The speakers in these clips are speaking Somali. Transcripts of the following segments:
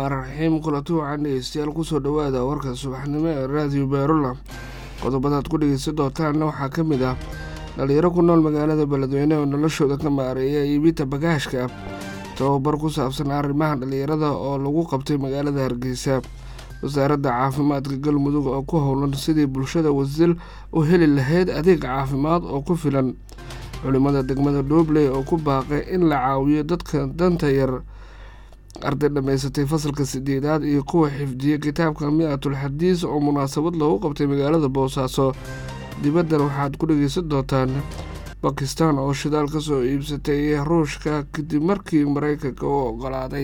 raxmaan raxiim kulanti wacan dhegeystayaal kusoo dhowaada warka subaxnimo ee raadiyo beerola qodobadaad ku dhegeysan doontaanna waxaa ka mid ah dhalinyaro ku nool magaalada beledweyne oo noloshooda ka maareeya iibinta bagaashka tababar ku saabsan arrimaha dhalinyarada oo lagu qabtay magaalada hargeysa wasaaradda caafimaadka galmudug oo ku howlan sidii bulshada wasil u heli lahayd adeeg caafimaad oo ku filan culimada degmada dhobley oo ku baaqay in la caawiyo dadka danta yar arday dhammaysatay fasalka sideedaad iyo kuwa xifdiyey kitaabka mi-atul xadiis oo munaasabad loogu qabtay magaalada boosaaso dibaddan waxaad ku dhegeysan doontaan bakistan oo shidaal ka soo iibsatay ruushka kadib markii maraykanka u ogolaaday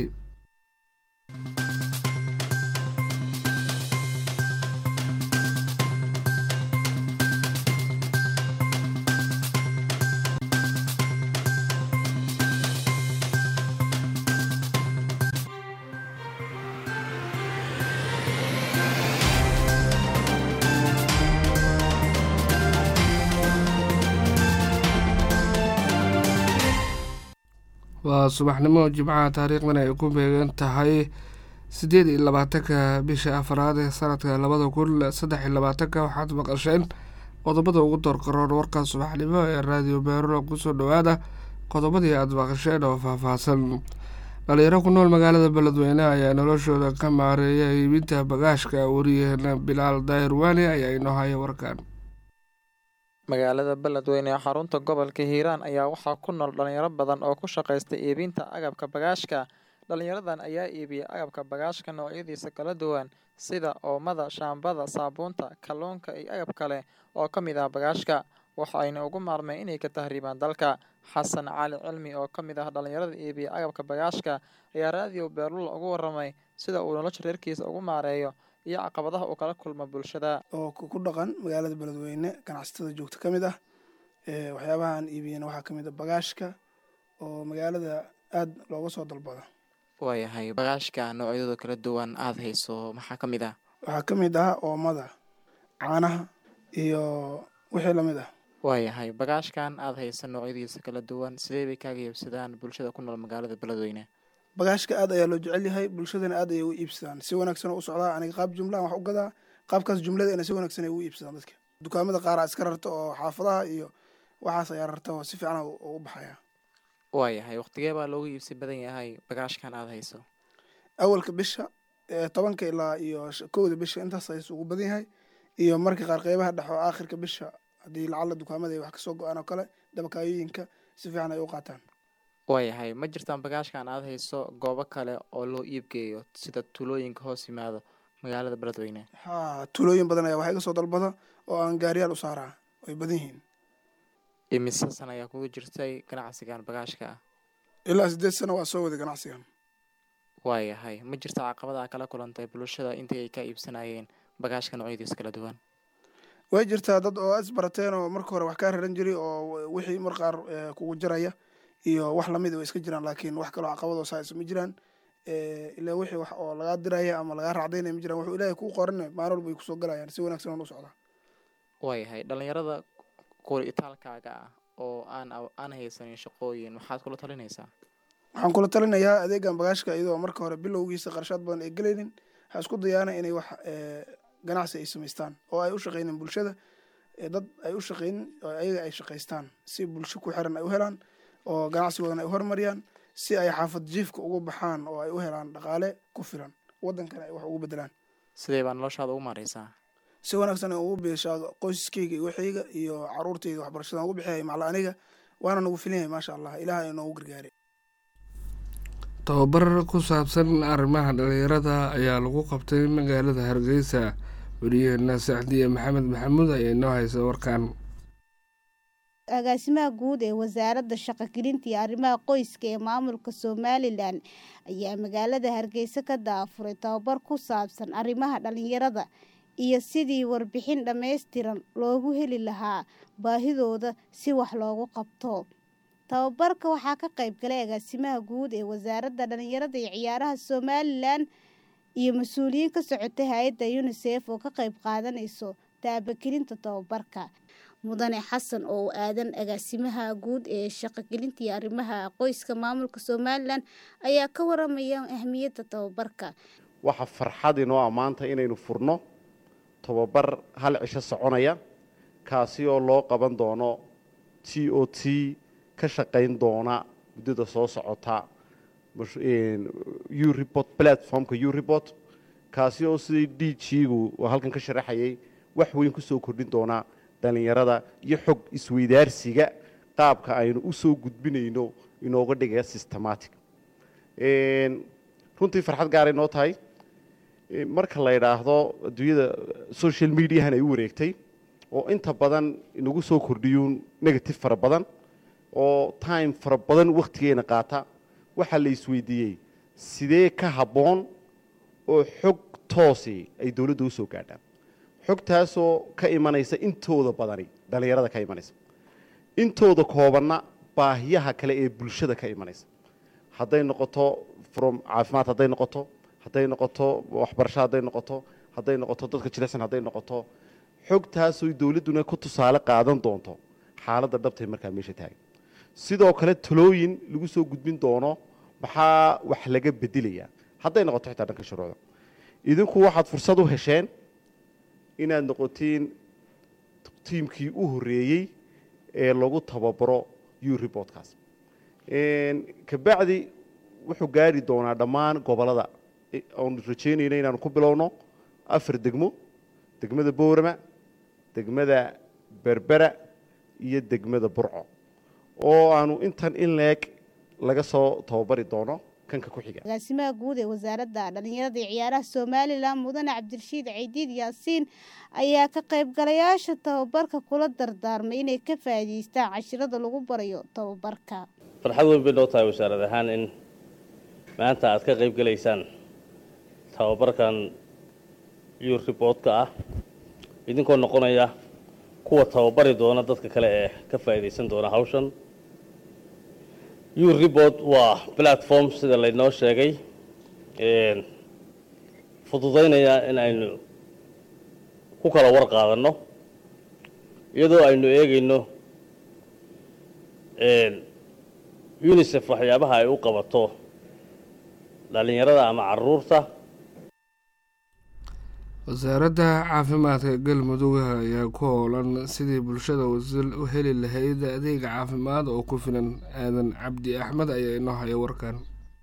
waa subaxnimo jimcaha taariikhdan ay ku beegan tahay siddeed iyo labaatanka bisha afaraad ee sanadka labada kun saddex iyo labaatanka waxaad maqasheen qodobada ugu doorqaroon warka subaxnimo ee raadiyo beerola kusoo dhowaada qodobadii aad maqasheen oo faahfaahsan dhalinyaro ku nool magaalada beledweyne ayaa noloshooda ka maareeya iibinta bagaashka wariyaheena bilaal daahir waani ayaa inoo haya warkan magaalada beledweyne ee xarunta gobolka hiiraan ayaa waxaa ku nool dhalinyaro badan oo ku shaqaysta iibinta agabka bagaashka dhalinyaradan ayaa iibiya agabka bagaashka noocyadiisa kala duwan sida oomada shaambada saabuunta kalluunka iyo agab kale oo ka mid ah bagaashka waxa ayna ugu maarmeen inay ka tahriibaan dalka xasan cali cilmi oo ka mid ah dhalinyarada iibiya agabka bagaashka ayaa raadiyo beerlula ugu waramay sida uu nolosha reerkiisa ugu maareeyo iyo caqabadaha uu kala kulmo bulshada oo ku dhaqan magaalada beledweyne ganacsatada joogta ka mid ah waxyaabahaan iibiyana waxaa ka mid a bagaashka oo magaalada aada looga soo dalbado waayahay bagaashka noocyadooda kala duwan aada hayso maxaa ka mid ah waxaa ka mid ah oomada caanaha iyo wixii lamid ah waayahay bagaashkan aada haysa noocyadiisa kala duwan sidee bay kaaga iibsadaan bulshada ku nool magaalada beledweyne bagaashka aad ayaa loo jecel yahay bulshadana aad ayay u iibsadaan si wanaagsan oo u socdaa aniga qaab jumlaan wax u gadaa qaabkaas jumladana si wanaagsan ay u iibsadaan dadka dukaamada qaaraa iska rarta oo xaafadaha iyo waxaas ayaa rarta oo si fiican u baxaya waayahay waqtigee baa loogu iibsi badan yahay bagaashkan aada hayso awalka bisha tobanka ilaa iyo kowda bisha intaas aysu ugu badan yahay iyo marka qaar qeybaha dhex oo aakhirka bisha haddii lacala dukaamada ay wax kasoo go-aan oo kale dabakaayooyinka si fiican ay u qaataan waayahay ma jirtaan bagaashkan aada hayso goobo kale oo loo iibgeeyo sida tuulooyinka hoos yimaado magaalada beledweyne haa tuulooyin badan ayaa wax iga soo dalbada oo aan gaariyaal u saaraa way badan yihiin imise san ayaa kugu jirtay ganacsigan bagaashka ah ilaa siddeed sano waa soo waday ganacsigan waayahay ma jirta caqabada kala kulantay bulshada intii ay ka iibsanayeen bagaashka noocyadiisa kala duwan way jirtaa dad oo isbarateen oo marka hore wax kaa raran jiray oo wixii mar qaar kugu jaraya iyo wax lamid way iska jiraan laakiin wax kaloo caqabadoo saas ma jiraan ilaa wixii wax oo lagaa diraya ama lagaa raacdaynaya ma jiraan wuxuu ilaahay kuu qoran maalin walba ay kusoo galayaan si wanaagsan aan u socdaa waayahay dhalinyarada kuwa itaalkaaga ah oo aan aan haysanin shaqooyin maxaad kula talinaysaa waxaan kula talinayaa adeegan bagaashka iyadoo marka hore bilowgiisa qarshaad badan ay gelaynin ha isku dayaana inay wax ganacsi ay samaystaan oo ay u shaqeynin bulshada dad ay u shaqeynin oo ayaga ay shaqaystaan si bulsho ku xiran ay u helaan oo ganacsigoodana ay u horumariyaan si ay xaafad jiifka uga baxaan oo ay u helaan dhaqaale ku filan waddankana ay wax ugu bedelaan sidee baa noloshaada ugu maareysaa si wanaagsan ay ugu biishaa qoysaskeyga iyo waxayga iyo caruurtayda waxbarashadan ugu bixiyay macla aniga waana nagu filan yahay maasha allah ilaah ay noogu gargaaray tababar ku saabsan arrimaha dhalinyarada ayaa lagu qabtay magaalada hargeysa wariyaheena sacdiye maxamed maxamuud ayaa inoo haysa warkan agaasimaha guud ee wasaaradda shaqogelinta iyo arrimaha qoyska ee maamulka somalilan ayaa magaalada hargeysa ka daafuray tababar ku saabsan arrimaha dhalinyarada iyo sidii warbixin dhammaystiran loogu heli lahaa baahidooda si wax loogu qabto tababarka waxaa ka qayb galay agaasimaha guud ee wasaaradda dhalinyarada iyo ciyaaraha somalilan iyo mas-uuliyiin ka socotay hay-adda unisef oo ka qayb qaadanayso taabagelinta tababarka mudane xasan oo aadan agaasimaha guud ee shaqogelinta iyo arrimaha qoyska maamulka somalilan ayaa ka waramaya ahmiyadda tababarka waxaa farxad inoo ammaanta inaynu furno tababar hal cisho soconaya kaasi oo loo qaban doono t o t ka shaqayn doona muddada soo socota ureport platformka ureport kaasi oo sidii d g-gu oo halkan ka sharaxayay wax weyn ku soo kordhin doonaa dhallinyarada iyo xog isweydaarsiga qaabka aynu u soo gudbinayno inooga dhigaya systematic runtii farxad gaaray noo tahay marka la yidhaahdo adduunyada social mediahan ay u wareegtay oo inta badan inagu soo kordhiyuun negative fara badan oo time fara badan wakhtigeena qaata waxaa la isweydiiyey sidee ka habboon oo xog toosi ay dowladda u soo gaadhaan xogtaasoo ka imanaysa intooda badani dhallinyarada ka imanaysa intooda koobanna baahiyaha kale ee bulshada ka imanaysa hadday noqoto from caafimaad hadday noqoto hadday noqoto waxbarasho hadday noqoto hadday noqoto dadka jilicsan hadday noqoto xogtaasoo dowladduna ku tusaale qaadan doonto xaaladda dhabtay markaa meesha taagan sidoo kale talooyin lagu soo gudbin doono maxaa wax laga bedelayaa hadday noqoto xitaa dhanka shuruucda idinku waxaad fursad u hesheen inaad noqotiin tiimkii u horreeyey ee lagu tababaro u reportkaas kabacdi wuxuu gaari doonaa dhammaan gobollada aanu rajaynayna inaanu ku bilowno afar degmo degmada boorama degmada berbera iyo degmada burco oo aanu intan in leeg laga soo tababari doono kanka ku xiga agaasimaha guud ee wasaaradda dhallinyarada iyo ciyaaraha somalilan mudane cabdirashiid caydiid yaasiin ayaa ka qaybgalayaasha tababarka kula dardaarmay inay ka faa'iidaystaan cashirada lagu barayo tababarka farxad weyn bay noo tahay wasaarad ahaan in maanta aad ka qayb gelaysaan tababarkan ur riboodka ah idinkoo noqonaya kuwa tababari doona dadka kale ee ka faa'iidaysan doona hawshan ur ribord waa platform sida laynoo sheegay fududaynaya in aynu ku kala war qaadanno iyadoo aynu eegayno unisef waxyaabaha ay u qabato dhallinyarada ama caruurta wasaaradda caafimaadka galmudug ayaa ku howlan sidii bulshada wasil u heli lahayd adeega caafimaad oo ku filan aadan cabdi axmed ayaa inoo haya warkan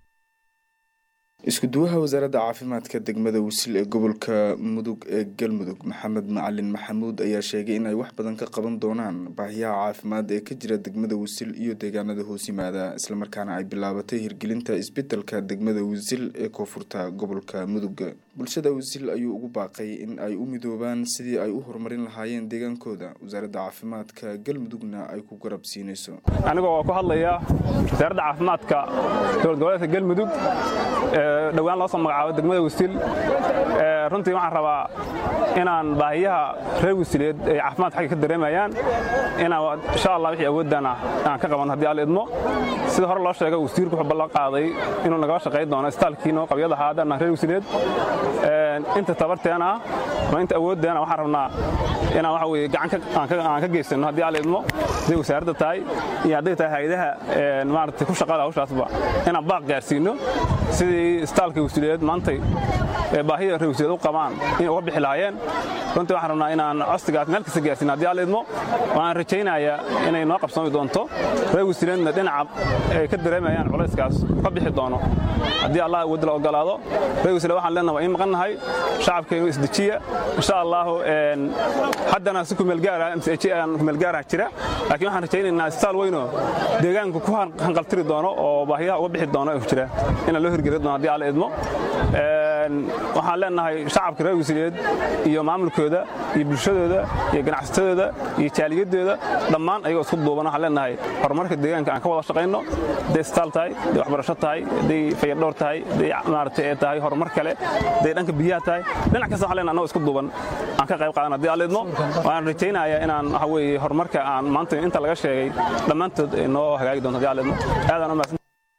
isku-duwaha wasaaradda caafimaadka degmada wisil ee gobolka mudug ee galmudug maxamed macalin maxamuud ayaa sheegay in ay wax badan ka qaban doonaan baahiyaha caafimaad ee ka jira degmada wisil iyo deegaanada hoos yimaada islamarkaana ay bilaabatay hirgelinta isbedelka degmada wisil ee koonfurta gobolka mudug bulshada wisil ayuu ugu baaqay in ay u midoobaan sidii ay u horumarin lahaayeen deegaankooda wasaaradda caafimaadka galmudugna ay ku garab siinayso anigoo ku hadlaya wasaaradda caafimaadka dowlad goboleedka galmudug dhowaan loo soo magacaabo degmada wasiil runtii waxaan rabaa inaan baahiyaha reer wasiileed ay caafimaad xagga ka dareemayaan inaan insha allah wixii awoodana aan ka qaban haddii alla idmo sida hore loo sheegay wasiirku wuxuu ballan qaaday inuu nagala shaqayn doono istaalkiino qabyada haadana reer wasiileed inta tabarteena ama inta awooddeena waxaan rabnaa inaan waxa weye gacan aan ka geysano haddii alla idmo hadday wasaaradda tahay iyo hadday tahay hay-adaha maaragtay ku shaqada hawshaasba inaan baaq gaarsiino sidii istaalka wasiileed maantay baahida reer wasiileed u qabaan inay uga bixi lahaayeen runtii waxaan rabnaa inaan codsigaas meel kasta gaarsiin haddii alla idmo waan rajaynayaa inay noo qabsoomi doonto reer wasiileedna dhinaca ay ka dareemayaan culayskaas ka bixi doono haddii allah awoodda la ogolaado reer wasiileed waxaan leenahay waa in maqan nahay shacabkeenu isdejiya insha allahu haddana si kumeelgaara kumeelgaara jira laakiin waxaan rajaynaynaa istaal weynoo deegaanku ku hanqaltiri doono oo baahiyaha uga bixi doono jira inaan loo hirgeli doono haddii alla idmo waxaan leenahay shacabka reer wasiileed iyo maamulkooda iyo bulshadooda iyo ganacsatadooda iyo jaaliyadooda dhammaan ayagoo isku duuban waxaan leenahay horumarka deegaanka aan ka wada shaqayno hadday istaal tahay hadday waxbarasho tahay hadday fayardhowr tahay hadday maaragtay ee tahay horumar kale hadday dhanka biyaha tahay dhinac kasta waxaan leenahay annagoo isku duuban aan ka qayb qaadan haddii alla idmo waan rajaynayaa inaan waxa weeye horumarka aan maanta inta laga sheegay dhammaantood noo hagaagi doonto haddii alla idmo aadaan u mahadsan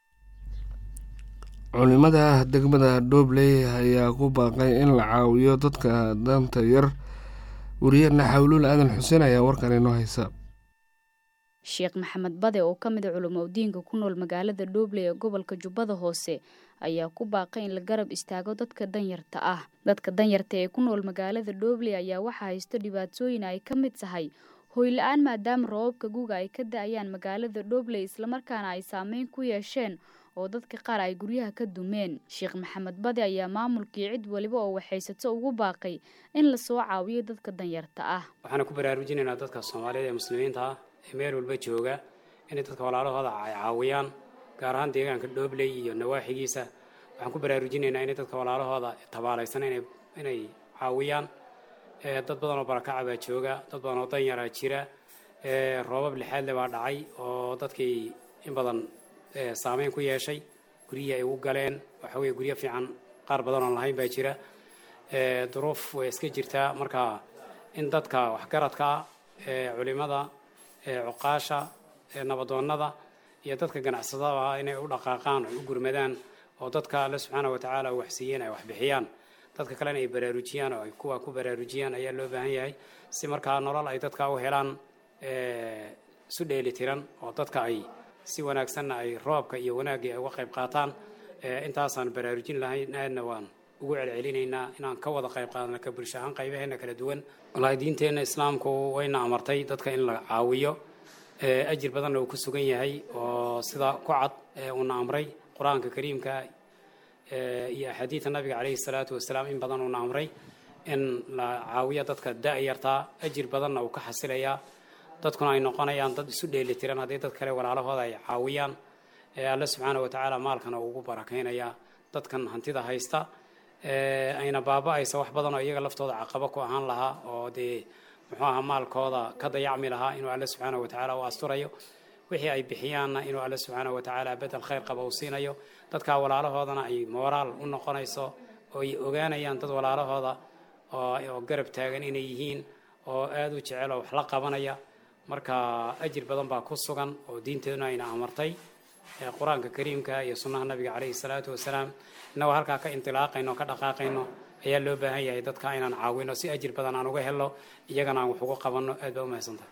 culimada degmada dhobley ayaa ku baaqay in la caawiyo dadka danta yar wariyeenna xawluul aadan xuseen ayaa warkan inoo haysa sheekh maxamed bade oo ka mid a culimadiinka ku nool magaalada dhooble ee gobolka jubbada hoose ayaa ku baaqay in la garab istaago dadka danyarta ah dadka danyarta ee ku nool magaalada dhooble ayaa waxaa haysto dhibaatooyin ay ka mid tahay hoyla-aan maadaama roobabka guga ay ka da-ayaan magaalada dhooble islamarkaana ay saameyn ku yeesheen oo dadka qaar ay guryaha ka dumeen sheekh maxamed bade ayaa maamulkii cid waliba oo waxaysato ugu baaqay in lasoo caawiyo dadka danyarta ah waxaana ku baraarujinaynaa dadka soomaaliyeed ee muslimiinta ah ee meel walba jooga inay dadka walaalahooda ay caawiyaan gaar ahaan deegaanka dhoobley iyo nawaaxigiisa waxaan ku baraarujinaynaa inay dadka walaalahooda tabaalaysan inay caawiyaan dad badan oo barakaca baa jooga dad badan oo danyaraa jira roobab lixaadle baa dhacay oo dadkii in badan saameyn ku yeeshay guryihii ay ugu galeen waxa weye guryo fiican qaar badan oon lahayn baa jira duruuf way iska jirtaa marka in dadka waxgaradka culimada cuqaasha nabadoonnada iyo dadka ganacsadaba inay u dhaqaaqaan ay u gurmadaan oo dadka alle subxaana wa tacaala u waxsiiyeen ay waxbixiyaan dadka kalena ay baraarujiyaan oo ay kuwa ku baraarujiyaan ayaa loo baahan yahay si markaa nolol ay dadka u helaan isu dheeli tiran oo dadka ay si wanaagsanna ay roobka iyo wanaaggii ay uga qayb qaataan intaasaan baraarujin lahayn aadna waan ugu celcelinaynaa inaan ka wada qayb qaadana ka bulsho ahaan qaybaheena kala duwan wallaahi diinteenna islaamku wayna amartay dadka in la caawiyo ajir badanna uu ku sugan yahay oo sida ku cad uuna amray qur-aanka kariimka iyo axaadiida nabiga caleyhi salaatu wasalaam in badan uuna amray in la caawiyo dadka da-yartaa ajir badanna uu ka xasilayaa dadkuna ay noqonayaan dad isu dheeli tiran haddii dad kale walaalahooda ay caawiyaan alle subxaana wa tacaala maalkana uu ugu barakaynayaa dadkan hantida haysta ayna baaba-aysa wax badan oo iyaga laftooda caqabo ku ahaan lahaa oo dee muxuu ahaa maalkooda ka dayacmi lahaa inuu alle subxaana wa tacaala u asturayo wixii ay bixiyaanna inuu alle subxaana wa tacaala bedel khayr qaba uu siinayo dadka walaalahoodana ay mooraal u noqonayso oo ay ogaanayaan dad walaalahooda oo garab taagan inay yihiin oo aada u jecel oo wax la qabanaya marka ajir badan baa ku sugan oo diinteeduna ayna amartay qur-aanka kariimka iyo sunnaha nabiga caleyhi salaatu wasalaam innagoo halkaa ka indilaaqayno o ka dhaqaaqayno ayaa loo baahan yahay dadka inaan caawino si ajir badan aan uga helno iyagana aan wax ugu qabanno aad baa umahadsantahay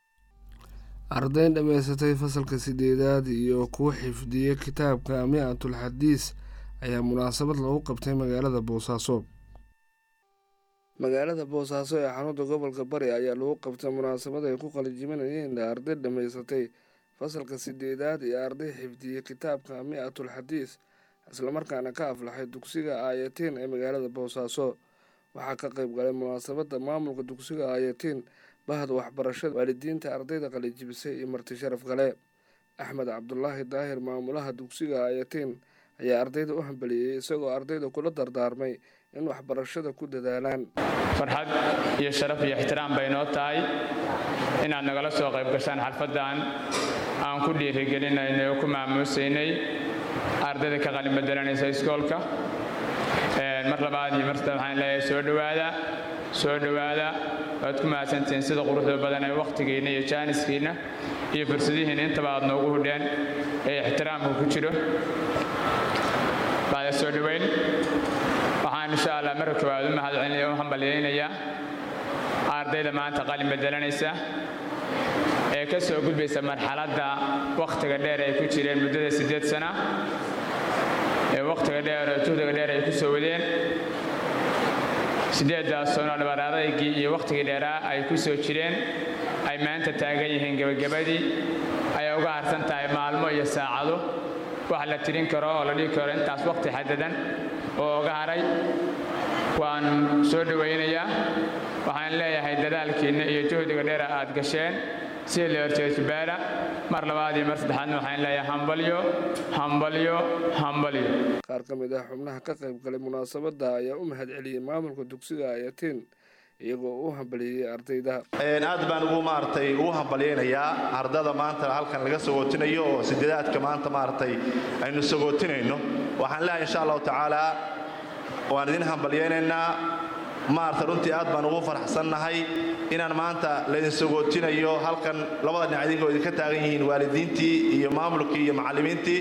ardayn dhammaysatay fasalka sideedaad iyo kuwa xifdiyey kitaabka mi-atul xadiis ayaa munaasabad lagu qabtay magaalada boosaaso magaalada boosaaso ee xarunta gobolka bari ayaa lagu qabtay munaasabad ay ku qalijiminayeen arday dhammaysatay fasalka sideedaad iyo arday xifdiyey kitaabka mi-atul xadiis islamarkaana ka aflaxay dugsiga aayatiin ee magaalada boosaaso waxaa ka qayb galay munaasabadda maamulka dugsiga aayatiin bahda waxbarashada waalidiinta ardayda qalijibisay iyo marti sharaf kale axmed cabdulaahi daahir maamulaha dugsiga aayatiin ayaa ardayda u hambaliyey isagoo ardayda kula dardaarmay in waxbarashada ku dadaalaan farxad iyo sharaf iyo ixtiraam bay noo tahay inaad nagala soo qayb gashaan xalfaddan aan ku dhiirigelinaynay oo ku maamuusaynay ardayda ka qalin bedelanaysa iskoolka mar labaad iyo mar saddeed waxaan leeyahay soo dhowaada soo dhowaada waad ku mahadsantihiin sida quruxda badan ee wakhtigiinna iyo jaaniskiinna iyo fursadihiinna intaba aad noogu hudheen ee ixtiraamka ku jiro bacda soo dhoweyn waxaan insha allah marka koowaad u mahadcelinaya u hambalyaynayaa ardayda maanta qalin bedelanaysa ee ka soo gudbaysa marxaladda wakhtiga dheer ay ku jireen muddada siddeed sana ee wakhtiga dheer oo juhdiga dheer ay ku soo wadeen siddeeddaas sano dhabaradaygii iyo wakhtigii dheeraa ay ku soo jireen ay maanta taagan yihiin gebagabadii ayay uga harsan tahay maalmo iyo saacado wax la tirin karo oo la dhihi karo intaas wakhti xadadan oo uga haray waan soo dhowaynayaa waxaan leeyahay dadaalkiinna iyo juhdiga dheera aad gasheen sida la horjeedjibaala mar labaad iyo mar saddexaadna waxaan leeyahay hambalyo hambalyo hambalyo qaar ka mid ah xubnaha ka qayb galay munaasabadda ayaa u mahad celiyey maamulka dugsiga ayatiin iyagoo u hambaliyey ardayda aad baan ugu maaragtay ugu hambalyaynayaa ardada maanta halkan laga sagootinayo oo sideedaadka maanta maaragtay aynu sagootinayno waxaan leeyahay insha allahu tacaala waan idin hambalyaynaynaa maarata runtii aad baan ugu faraxsannahay inaan maanta laydin sagootinayo halkan labada dhinac idinkoo idinka taagan yihiin waalidiintii iyo maamulkii iyo macallimiintii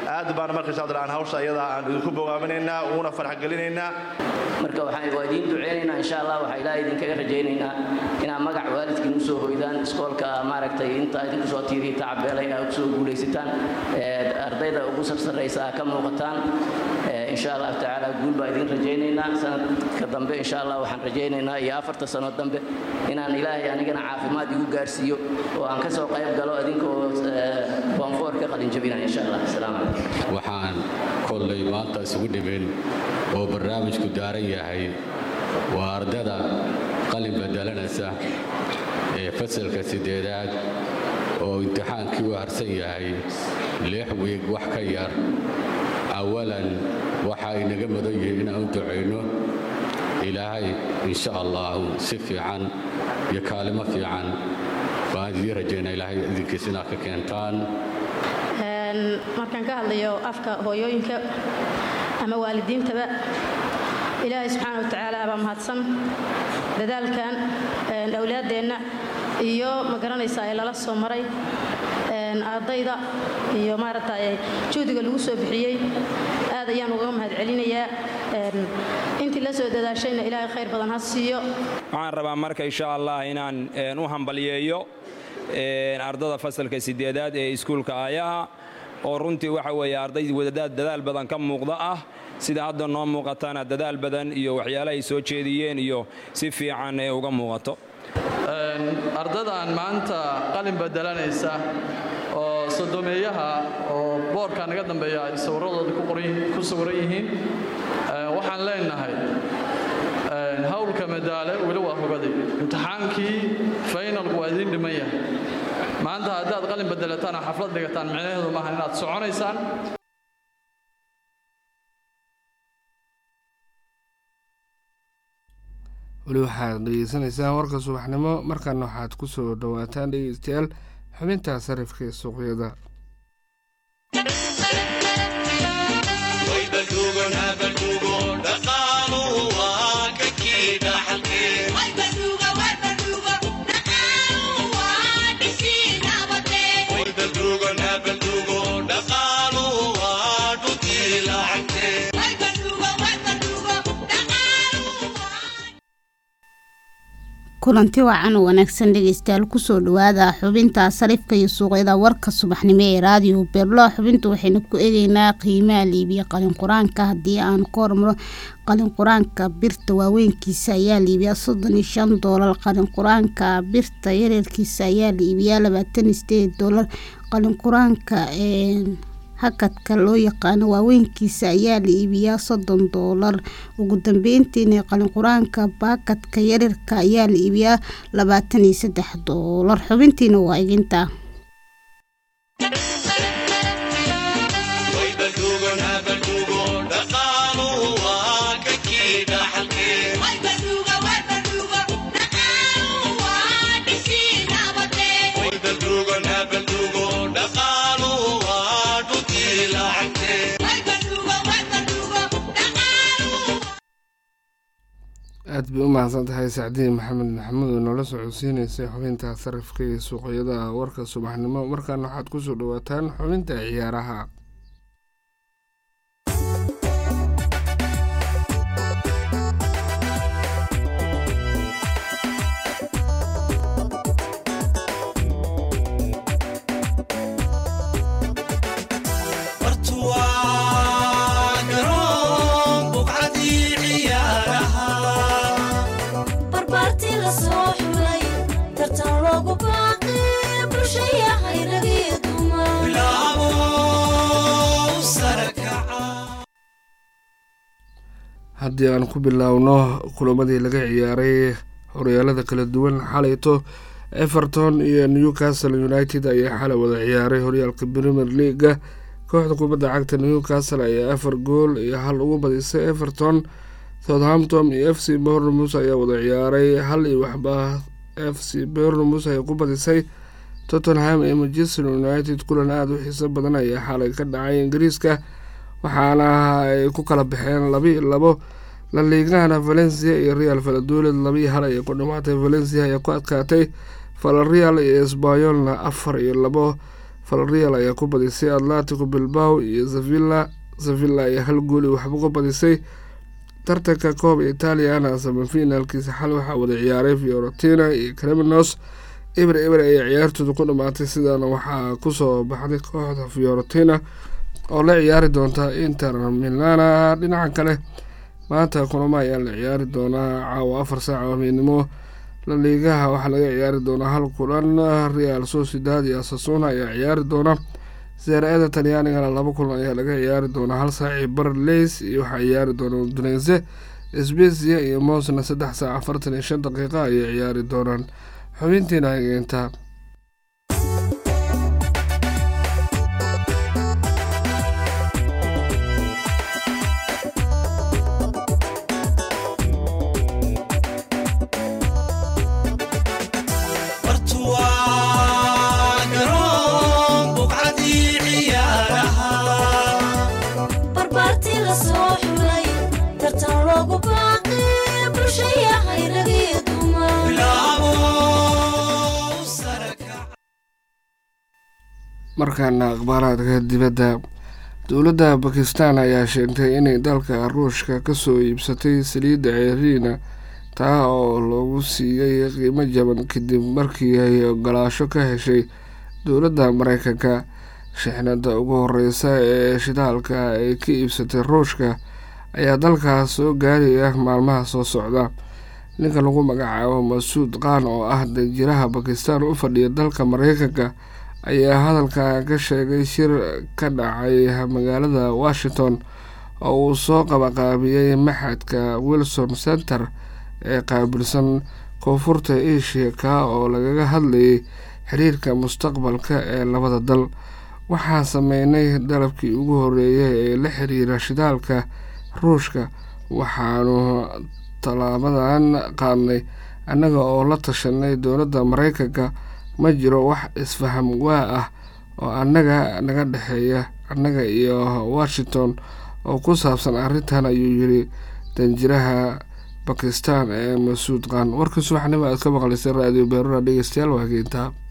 aad baan marka insha allah aan hawsha ayada aan idinku bogaaminaynaa uguna farx gelinaynaa marka waxaan waa idiin duceynaynaa insha allah waxaa ilaahay idinkaga rajaynaynaa inaad magac waalidkiin usoo hoydaan iskoolka maaragtay inta idinku soo tiiriya tacabeelay aad kusoo guulaysataan ardayda ugu sarsaraysa aad ka muuqataan insha allahu tacaala guul baa idin rajaynaynaa sanadka dambe insha allah waxaan rajaynaynaa iyo afarta sano dambe inaan ilaahay anigana caafimaad igu gaarsiiyo oo aan kasoo qayb galo idinkoo boonfoor ka qalinjabinaya insha allah asalaamu calaykum waxaan kollay maanta isugu dhimin oo barnaamijku daaran yahay waa ardada qalin bedelanaysa ee fasalka siddeedaad oo imtixaankii u harsan yahay lix wiig wax ka yar awalan waxa ay naga mudan yihiin inaan u ducayno ilaahay insha allah si fiican iyo kaalimo fiican baan idiin rajaynaa ilaahay idinkiis inaad ka keentaan markaan ka hadlayo afka hooyooyinka ama waalidiintaba ilaahay subxaana wa tacaala baa mahadsan dadaalkan awlaaddeenna iyo ma garanaysaa ee lala soo maray ardayda iyo maaragtay juhdiga lagu soo bixiyey aad ayaan ugaga mahad celinayaa intii la soo dadaashayna ilaahay khayr badan ha siiyo waxaan rabaa marka insha allah inaan u hambalyeeyo ardada fasalka sideedaad ee iskuulka aayaha oo runtii waxa weeye arday dadaal badan ka muuqda ah sida hadda noo muuqatana dadaal badan iyo waxyaala ay soo jeediyeen iyo si fiican ee uga muuqato ardadan maanta qalin bedelanaysa oo sodomeeyaha oo boorka naga dambeeya ay sawiradooda ku sawiran yihiin waxaan leenahay hawlka madaale weli waa hogaday imtixaankii faynalku waa idiin dhiman yahay maanta haddaad qalin bedelataan oo xaflad dhigataan micnaheedu maaha inaad soconaysaan weli waxaad dhegeysanaysaan warka subaxnimo markaana waxaad ku soo dhowaataan dhegeystayaal xubinta sarifka ee suuqyada kulanti wacan oo wanaagsan dhegeystayaal kusoo dhawaada xubinta sarifka iyo suuqyada warka subaxnimo ee raadiyo beerlo xubinta waxaynu ku eegeynaa qiimaha liibiya qalin qur-aanka haddii aan ku hormaro qalin qur-aanka birta waaweynkiisa ayaa liibiyaa soddon iyo shan doolar qalin qur-aanka birta yareerkiisa ayaa liibiyaa labaatan iyo sideed doolar qalin qur-aanka hakadka loo yaqaano waaweynkiisa ayaa la iibiyaa soddon doolar ugu dambeyntiina qalin qur-aanka baakadka yarirka ayaa la iibiyaa labaatan iyo saddex doolar xubintiina waa iginta aad bay u mahadsan tahay sacdiin maxamed maxamuud oo noola socodsiineysay xubinta sarifka iyo suuqyada warka subaxnimo markaana waxaad kusoo dhawaataan xubinta ciyaaraha haddii aan ku biloawno kulamadii laga ciyaaray horyaalada kala duwan xalayto everton iyo newcastle united ayaa xalay wada ciyaaray horyaalka premier leaga kooxda kubadda cagta newcastle ayaa afar gool iyo hal ugu badisay everton southampton iyo f c bornemus ayaa wada ciyaaray hal iyo waxba f c bornemus ay ku badisay tottenham iyo manchester united kulan aada u xiiso badan ayaa xalay ka dhacay ingiriiska waxaana ay ku kala baxeen labi labo laliigahana valencia iyo real valadolid labii hal ayay ku dhamaatay valencia ayaa ku adkaatay valreal iyo sbayolna afar iyo labo valreal ayaa ku badisay atlantico bilbao iyo zavilla zavilla ayaa hal gooli waxba ku badisay tartanka kooba italiana samafinaalkiisa xal waxaa wada ciyaaray fiorentina iyo creminos eber eber ayay ciyaartooda ku dhammaatay sidaana waxaa kusoo baxday kooxda fiorentina oo la ciyaari doonta inter milana dhinaca kale maanta kulamo ayaa la ciyaari doonaa caawa afar saaca habeenimo laliigaha waxaa laga ciyaari doonaa hal kulan real sociedad iyo asasuna ayaa ciyaari doona seera-ada talyaanigana laba kulan ayaa laga ciyaari doonaa hal saaci barleys iyo waxaa ciyaari doona uduneyse sbesia iyo mosna saddex saac afartan iyo shan daqiiqa ayay ciyaari doonaan xubintiina hageenta markaana akhbaaraadka dibadda dowladda bakistan ayaa sheegtay inay dalka ruushka kasoo iibsatay saliidda ceeriina taa oo lagu siiyey qiimo jaban kadib markii ay ogolaasho ka heshay dowladda mareykanka shixnada ugu horeysa ee shidaalka ay ka iibsatay ruushka ayaa dalkaas soo gaaraya maalmaha soo socda ninka lagu magacaabo masuud qaan oo ah danjiraha bakistan u fadhiya dalka mareykanka ayaa hadalka ka sheegay shir ka dhacay magaalada washington oo uu soo qabaqaabiyey maxadka wilson center ee qaabilsan koonfurta asia ka oo lagaga hadlayay xiriirka mustaqbalka ee labada dal waxaa sameynay dalabkii ugu horeeyay ee la xiriira shidaalka ruushka waxaanu tallaabadan qaadnay annaga oo la tashanay dowladda mareykanka ma jiro wax isfaham waa ah oo annaga naga dhexeeya annaga iyo washington oo ku saabsan arrintan ayuu yiri danjiraha bakistan ee masuud qaan warkii subaxnimo aad ka maqlaysay raadiyo beerura dhegeystayaal waa hageyntaa